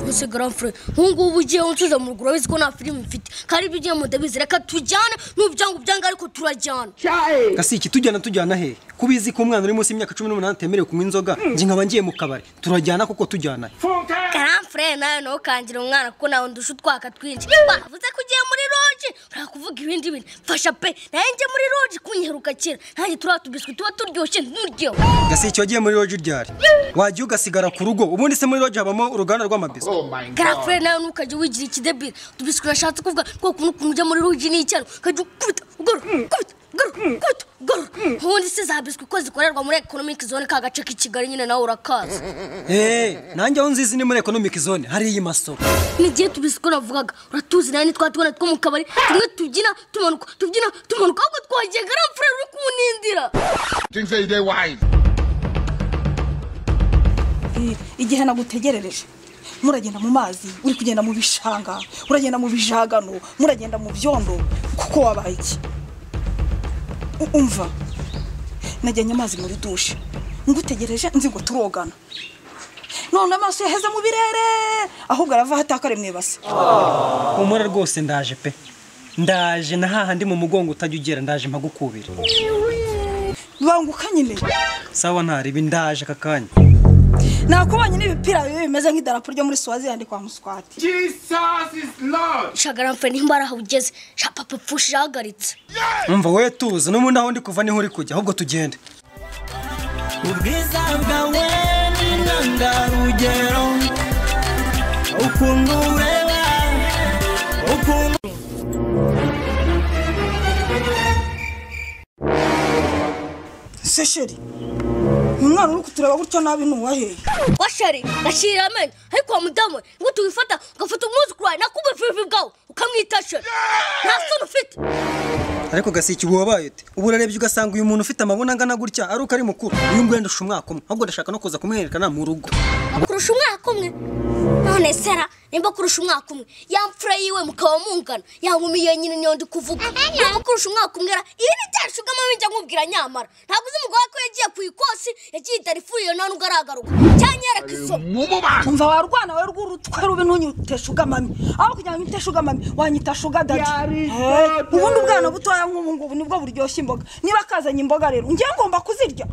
gusigara fure nk'ubu ugiye unsubiza mu ruguru urabizi ko nta filime mfite kandi ibyo ugiye ndabizi reka tujyane n'ubyanga ubyanga ariko turajyana gasiki tujyana tujyana he kubizi ko umwana uri munsi y'imyaka cumi n'umunani atemerewe kunywa inzoga njye nkaba ngiye mu kabari turajyana kuko tujyana he karamfure nawe nawe ukangira umwana kuko nawe ndusha utwaka twinshi bavuze ko ugiye muri roji ntakuvuga ibindi bintu mfasha pe nawe njye muri roji kunyiheruka kera nanjye turiya tubiswi tuba turyoshye nturyohe gasiki wagiye muri roji ryari wagiye ugasigara ku rugo ubundi se muri roji habamo uruganda rw'amabisi karamfure nawe ntukajye wigira ikidebiri utubiswi nashatse kuvuga ko ukuntu ukuntu ujya muri roji ni icyaro ukajya ukubita ugorora ukubita ugorora ukubita ugorora ubundi se za biswi ko zikorerwa muri ekonomiki zone ka gace k'i kigali nyine nawe urakazi eee nanjye aho nzizi ni muri ekonomiki zone hariya imasoro n'igihe tubizi ko navugaga uratuzi nawe nitwa tubona two mu kabari tumwe tubyina tumanuka tubyina tumanuka ahubwo twagiye garamfure uri kumunindira igihe nagutegerereje muragenda mu mazi uri kugenda mu bishanga uragenda mu bijagano muragenda mu byondo kuko wabaye iki U- umva najyanye amazi muri dushe ngutegereje nzi ngo turogana none amaso yaheze mu birere ahubwo arava hatakare mu ibase humura rwose ndaje pe ndaje na hahandi mu mugongo utajya ugera ndaje mpagukubira banguka nyine sawa ntaribi ndaje aka kanya nakubonye n'ibipira bibi bimeze nk'idarapo ryo muri swazilandi kwa muswati sha garamfure nimba ari aho ugeze sha papa pfushi ihagaritse umva we tuza n'ubundi aho ndi kuva niho uri kujya ahubwo tugende ubwiza bwawe ni intangarugero ukuntu ureba ukuntu se sheri umwana uri kutureba gutyo nabi ni uwaheye washari gashirira amenyo ariko wa mudamu we ngo tuwifata ugafata umwuzukuru wawe nakubufifi bwawe ukamwita sheri nta soni ufite ariko gasiki ubu wabaye ute ubu urarebye ugasanga uyu muntu ufite amabona angana gutya ari uko ari mukuru uyu nguyu ndusha umwaka umwe ahubwo ndashaka no kuza kumwerekana mu rugo kurusha umwaka umwe none sera nimba kurusha umwaka umwe ya mfura yiwe mukaba mungana yankumiye nyine niyo ndi kuvuga nimba kurusha umwaka umwe ra ibi ni bya bishugamo bijya nkubwira nyamara ntabwo uzi umugore ko yagiye ku ikosi yagiye itarifuriye nta nubwo aragaruka cyangwa yareka isomo umva warwana wowe rw'urutwe rubi ntunyite shugamami aho kugira ngo unyite shugamami wanyita shugadadi ubundi ubwana butoya nk'ubu ngubu nibwo buryoshye imboga niba kazanye imboga rero ngewe ngomba kuzirya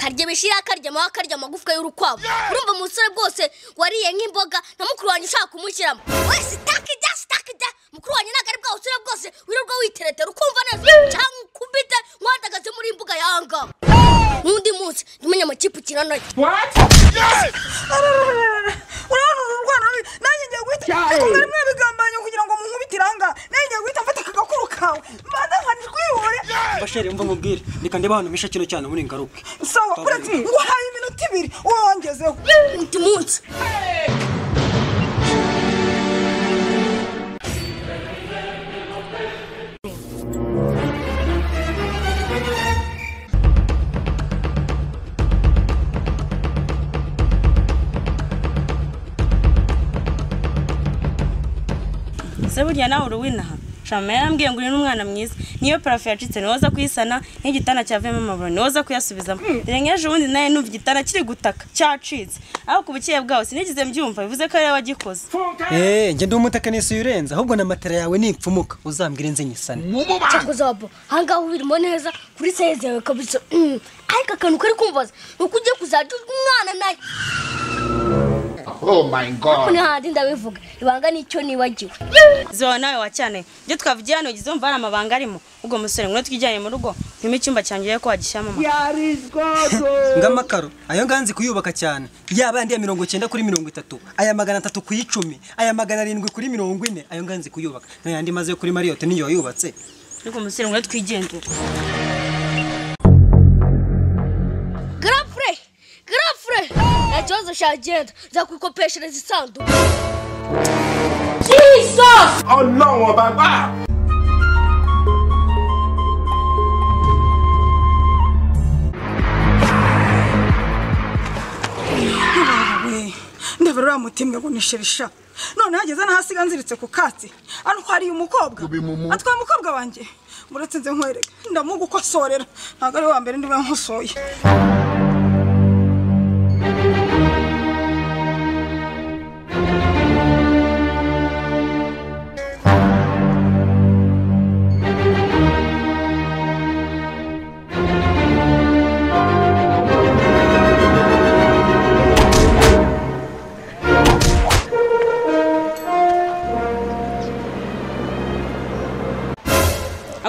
karya bishira karyama aho karya amagufwa y'urukwavu urumva umusore bwose wariye nk'imboga na mukuru wanjye ushaka kumushyiramo wese itakijya sitakijya mukuru wanjye ntabwo ari bwa busore bwose wirirwa witeretera ukumva neza cyangwa ukubite nk'uhagaze muri imbuga yangaha n'undi munsi ndumenya amakipe ukina nayo urabona uru rwana rubi nanjye ngiye guhita ariko mwari mwabigambanye kugira ngo munkubite iranga nanjye ngiye guhita mfata aka gakuru kawe mbanza nkanirwibure basheri mva mubwire reka ndeba ahantu misha kino cyane muri ngaruke sawa kuretse nguhaye iminota ibiri wongezeho undi munsi se burya nawe uruwinaha shama yarambwiye ngo uyu ni umwana mwiza niyo parafo yacitse niwe uza kuyisana niyo igitanda cyavuyemo amaburo niwe uza kuyasubizamo dore nk'ejo bundi nawe numva igitanda kiri gutaka cyacitse aho ku bukeya bwawe sinigeze mbyumva bivuze ko ari wowe wagikoze eee ngende umutaka n'isi urenze ahubwo na matera yawe nipfumuka uzambwire inze nyisane cyakoze wabo ahangaha ubirimo neza kuri seze yawe kabisa Mm. ariko akantu kari kumbaza ni uko ugiye kuzajya urya umwana nayo kuri handi ndabivuga ibanga nicyo nibagiwe zoba nawe wacyane ibyo twavugiye hano ugize wumva hari amabanga arimo ubwo musore ngwino twijyane mu rugo ntimo icyumba cyanjye urebe ko wagishyiramo amakaro ngamakaro ayo nganzi kuyubaka cyane yaba yandi ya mirongo icyenda kuri mirongo itatu aya magana atatu ku icumi aya magana arindwi kuri mirongo ine ayo nganzi kuyubaka n'ayandi maze yo kuri mariyote niyo wayubatse ariko musore ngwino twigendere garafure garafure nta kibazo cyagenda nzakwikopeshereza isanduku we ndabura uriya mutima ngo ni sherisha none hageze n'ahasiga nziritse ku katsi antwariye umukobwa atwaye umukobwa wanjye uretse nze nkwereka ndamugukosorera ntabwo ari we wa mbere ndiwe nkosoye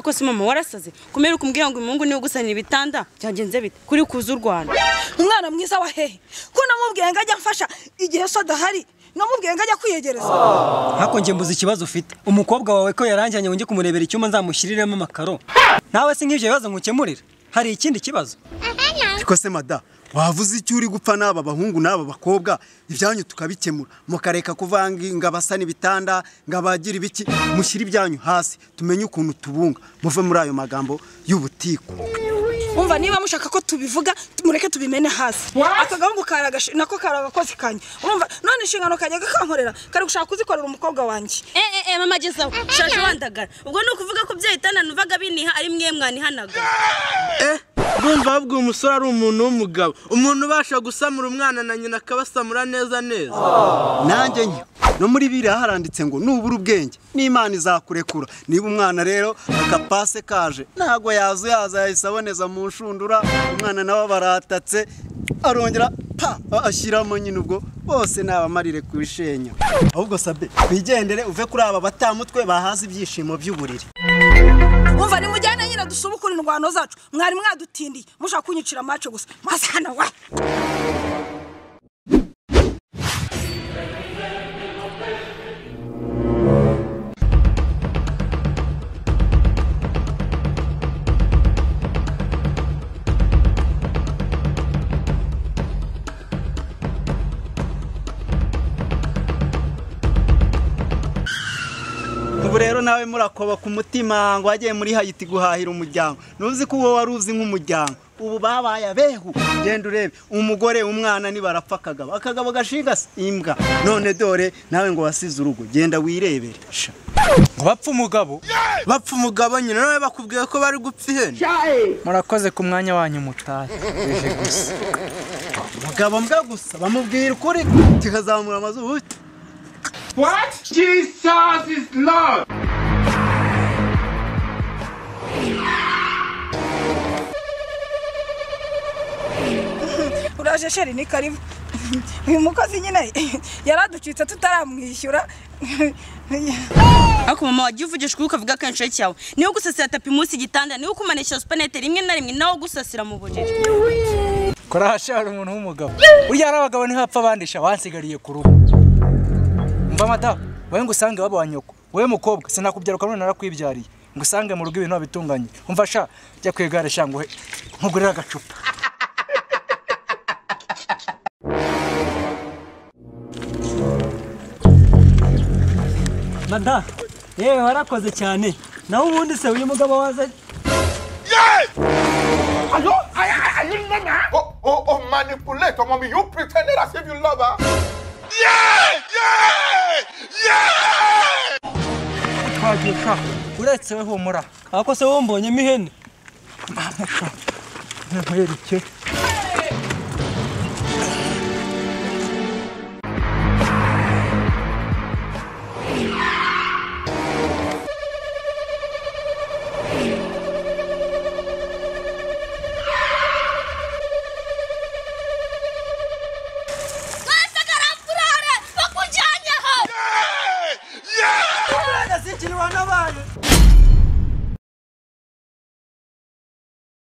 kose mama warasaze kumera ukumbwira ngo umuhungu niwe ugusanira ibitanda byagenze bite kuri kuza u Rwanda umwana mwiza wa hehe ko namubwiye ngo ajya amfasha igihe so adahari namubwiye ngo ajya kwiyegereza Hako njye mbuze ikibazo ufite umukobwa wawe ko yaranjyanye wongeye kumurebera icyumba nzamushyiriremo amakaro nawe si nk'ibyo bibazo nkukemurira hari ikindi kibazo ariko se mada wavuze icyo uri gupfa n'aba bahungu n'aba bakobwa ibyanyu tukabikemura mukareka kuvanga ngo abasana ibitanda ngo abagira ibiki mushyire ibyanyu hasi tumenye ukuntu tubunga muve muri ayo magambo y'ubutiku umva niba mushaka ko tubivuga mureke tubimene hasi aka gahungu kari agashi- nako kari agakozi kanjye umva none inshingano kanjye kakankorera kari gushaka kuzikorera umukobwa wanjye eh eh mama gezaho shaje wandagara ubwo ni ukuvuga ko bya bitanda nuvaga biniha ari mwe mwanihanaga Urumva babwiye umusore ari umuntu w'umugabo umuntu ubasha gusamura umwana na nyina akabasamura neza neza nanjye nke no muri biriya haranditse ngo nubura ubwenge n'imana izakurekura niba umwana rero akapase kaje ntago yaza yaza yahise aboneza mu nshundura umwana nawe baratatse arongera pa ashyiramo nyine ubwo bose nabamarire kubishenya ahubwo sabe wigendere uve kuri aba batamutwe bahaza ibyishimo by'uburiri umva nimujyane nyine dusubukure indwano zacu mwari mwadutindiye mushaka kunyicira amace gusa maze hano we ubu rero nawe murakoba ku mutima ngo wagiye muri hayiti guhahira umuryango ntuzi ko uwo wari uzi nk'umuryango ubu babaye abehu genda urebe umugore umwana nibarapfa akagabo akagabo gashigase imbwa none dore nawe ngo wasize urugo genda wirebere sha ngo bapfe umugabo bapfe umugabo nyine nawe bakubwiye ko bari gupfa ihene murakoze ku mwanya wanyu mutahe abagabo mbwa gusa bamubwira ukuri kikazamura amazuru uraje sheri ni karibu uyu mukozi nyine yaraducitse tutaramwishyura ariko mama wagiye uvugisha ukuri ukavuga ko inshuti cyawe niwe gusasira tapi munsi y'igitanda niwe kumanisha supanete rimwe na rimwe nawe gusasira mu buriri kora ahashahara umuntu w'umugabo burya hari abagabo ntihapfa bandisha wansigariye ku rugo mva mata wowe ngo usange iwabo wa nyoko wowe mukobwa sinakubyaruka none narakwibyariye ngo usange mu rugo ibintu wabitunganye umva sha jya ku igare sha ngo uhe- nkugurire agacupa mada yewe warakoze cyane nawe ubundi se uyu mugabo waza Are you, are, are are you normal? Oh, oh, oh, manipulator, mommy. You pretended as if you love her. Yeah! Yeah! Yeah! twagiye sha uretse we humura ako se wowe mbonyemo ihene nkuhereke Basta karapfurare bakujyanyeho Yeah! yasikiriwe n'abantu